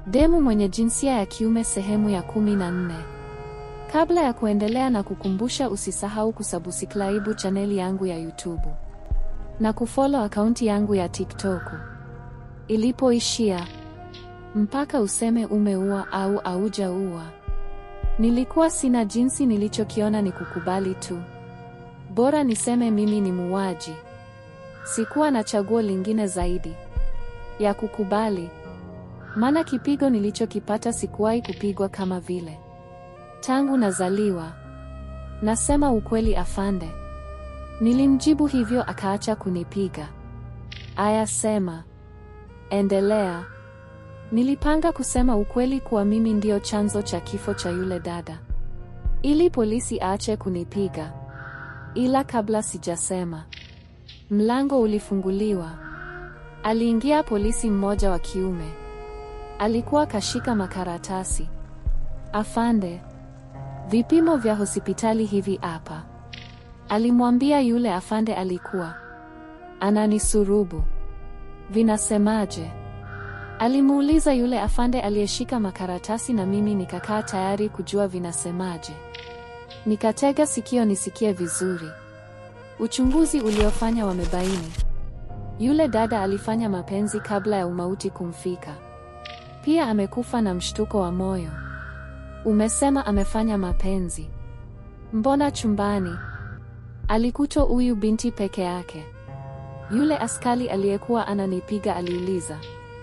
Demu mwenye jinsia ya kiume sehemu ya kumi na nne. Kabla ya kuendelea na kukumbusha usisahau kusubscribe chaneli yangu ya YouTube na kufollow akaunti yangu ya TikTok. Ilipoishia mpaka useme umeua au aujaua. Nilikuwa sina jinsi, nilichokiona ni kukubali tu. Bora niseme mimi ni muuaji. Sikuwa na chaguo lingine zaidi ya kukubali, maana kipigo nilichokipata sikuwahi kupigwa kama vile tangu nazaliwa. Nasema ukweli afande. Nilimjibu hivyo, akaacha kunipiga. Aya, sema, endelea. Nilipanga kusema ukweli kuwa mimi ndio chanzo cha kifo cha yule dada, ili polisi aache kunipiga. Ila kabla sijasema, mlango ulifunguliwa. Aliingia polisi mmoja wa kiume. Alikuwa kashika makaratasi. Afande, vipimo vya hospitali hivi hapa, alimwambia yule afande. Alikuwa ananisurubu. Vinasemaje? Alimuuliza yule afande aliyeshika makaratasi, na mimi nikakaa tayari kujua vinasemaje. Nikatega sikio nisikie vizuri. Uchunguzi uliofanya wamebaini yule dada alifanya mapenzi kabla ya umauti kumfika. Pia amekufa na mshtuko wa moyo. Umesema amefanya mapenzi? Mbona chumbani alikutwa huyu binti peke yake? Yule askari aliyekuwa ananipiga aliuliza.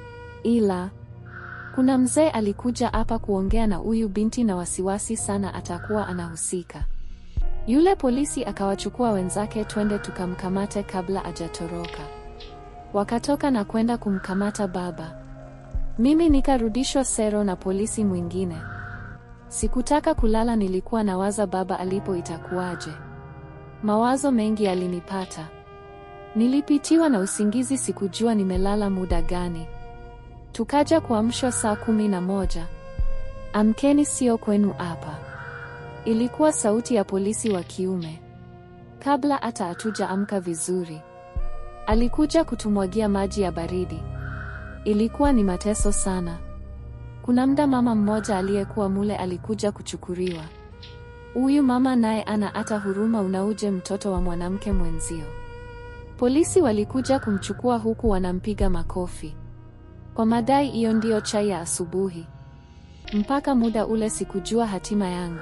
Ila kuna mzee alikuja hapa kuongea na huyu binti na wasiwasi sana atakuwa anahusika. Yule polisi akawachukua wenzake, twende tukamkamate kabla ajatoroka. Wakatoka na kwenda kumkamata baba. Mimi nikarudishwa sero na polisi mwingine. Sikutaka kulala, nilikuwa nawaza baba alipo itakuwaje. Mawazo mengi yalinipata. Nilipitiwa na usingizi, sikujua nimelala muda gani. Tukaja kuamshwa saa kumi na moja. Amkeni, sio kwenu hapa. Ilikuwa sauti ya polisi wa kiume. Kabla hata hatuja amka vizuri, alikuja kutumwagia maji ya baridi. Ilikuwa ni mateso sana. Kuna mda mama mmoja aliyekuwa mule alikuja kuchukuliwa. Huyu mama naye ana hata huruma, unauje mtoto wa mwanamke mwenzio. Polisi walikuja kumchukua huku wanampiga makofi kwa madai hiyo ndiyo chai ya asubuhi. Mpaka muda ule sikujua hatima yangu.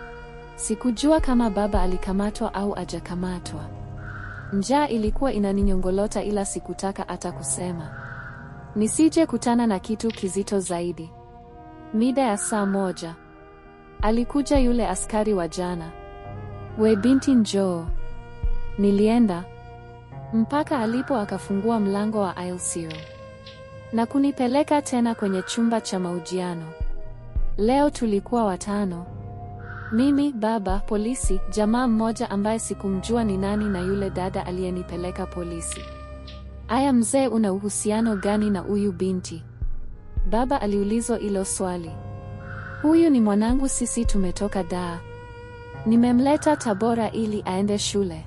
Sikujua kama baba alikamatwa au ajakamatwa. Njaa ilikuwa inaninyongolota, ila sikutaka hata kusema nisije kutana na kitu kizito zaidi. Mida ya saa moja alikuja yule askari wa jana. We binti, njoo. Nilienda mpaka alipo akafungua mlango wa aisle zero na kunipeleka tena kwenye chumba cha mahojiano. Leo tulikuwa watano: mimi, baba, polisi, jamaa mmoja ambaye sikumjua ni nani, na yule dada aliyenipeleka polisi. Aya, mzee, una uhusiano gani na huyu binti? Baba aliulizwa hilo swali. Huyu ni mwanangu, sisi tumetoka Dar, nimemleta Tabora ili aende shule.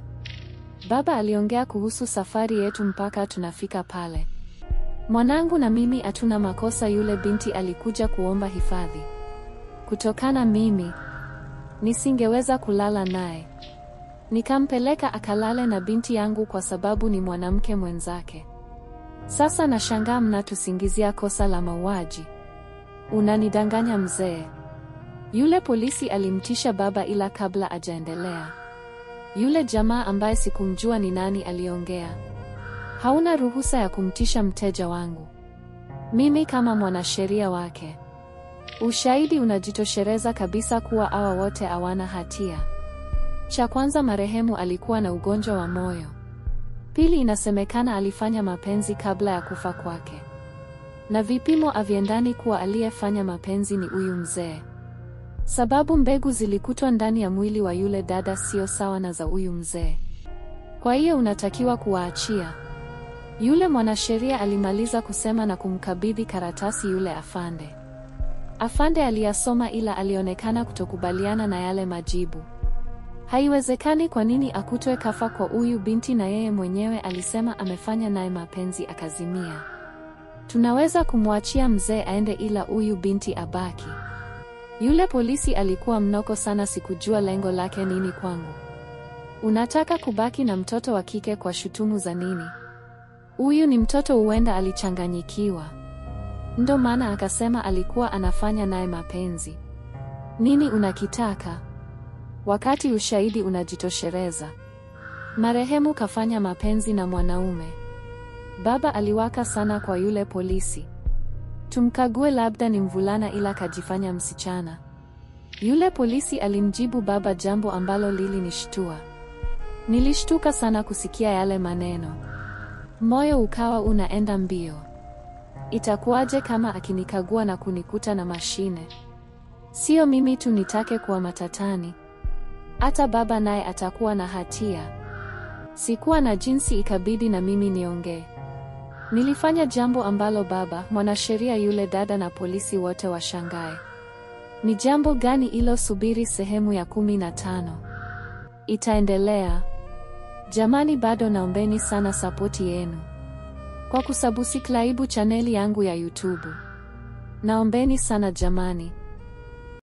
Baba aliongea kuhusu safari yetu mpaka tunafika pale. Mwanangu na mimi hatuna makosa. Yule binti alikuja kuomba hifadhi kutokana mimi nisingeweza kulala naye, nikampeleka akalale na binti yangu kwa sababu ni mwanamke mwenzake. Sasa nashangaa mnatusingizia kosa la mauaji. Unanidanganya mzee. Yule polisi alimtisha baba, ila kabla ajaendelea, yule jamaa ambaye sikumjua ni nani aliongea. Hauna ruhusa ya kumtisha mteja wangu. Mimi kama mwanasheria wake. Ushahidi unajitosheleza kabisa kuwa hawa wote hawana hatia. Cha kwanza, marehemu alikuwa na ugonjwa wa moyo. Pili, inasemekana alifanya mapenzi kabla ya kufa kwake, na vipimo haviendani kuwa aliyefanya mapenzi ni huyu mzee, sababu mbegu zilikutwa ndani ya mwili wa yule dada sio sawa na za huyu mzee. Kwa hiyo unatakiwa kuwaachia. Yule mwanasheria alimaliza kusema na kumkabidhi karatasi yule afande. Afande aliyasoma ila alionekana kutokubaliana na yale majibu. Haiwezekani, kwa nini akutwe kafa kwa huyu binti na yeye mwenyewe alisema amefanya naye mapenzi akazimia. Tunaweza kumwachia mzee aende ila huyu binti abaki. Yule polisi alikuwa mnoko sana, sikujua lengo lake nini kwangu. Unataka kubaki na mtoto wa kike kwa shutumu za nini? Huyu ni mtoto, huenda alichanganyikiwa. Ndo maana akasema alikuwa anafanya naye mapenzi. Nini unakitaka? Wakati ushahidi unajitoshereza. Marehemu kafanya mapenzi na mwanaume. Baba aliwaka sana kwa yule polisi. Tumkague, labda ni mvulana ila kajifanya msichana. Yule polisi alimjibu baba jambo ambalo lilinishtua. Nilishtuka sana kusikia yale maneno. Moyo ukawa unaenda mbio. Itakuwaje kama akinikagua na kunikuta na mashine? Sio mimi tu nitake kuwa matatani. Hata baba naye atakuwa na hatia. Sikuwa na jinsi, ikabidi na mimi niongee. Nilifanya jambo ambalo baba, mwanasheria yule dada na polisi wote washangae. Ni jambo gani ilo? Subiri sehemu ya kumi na tano. Itaendelea. Jamani, bado naombeni sana sapoti yenu kwa kusabusiklaibu chaneli yangu ya YouTube. Naombeni sana jamani.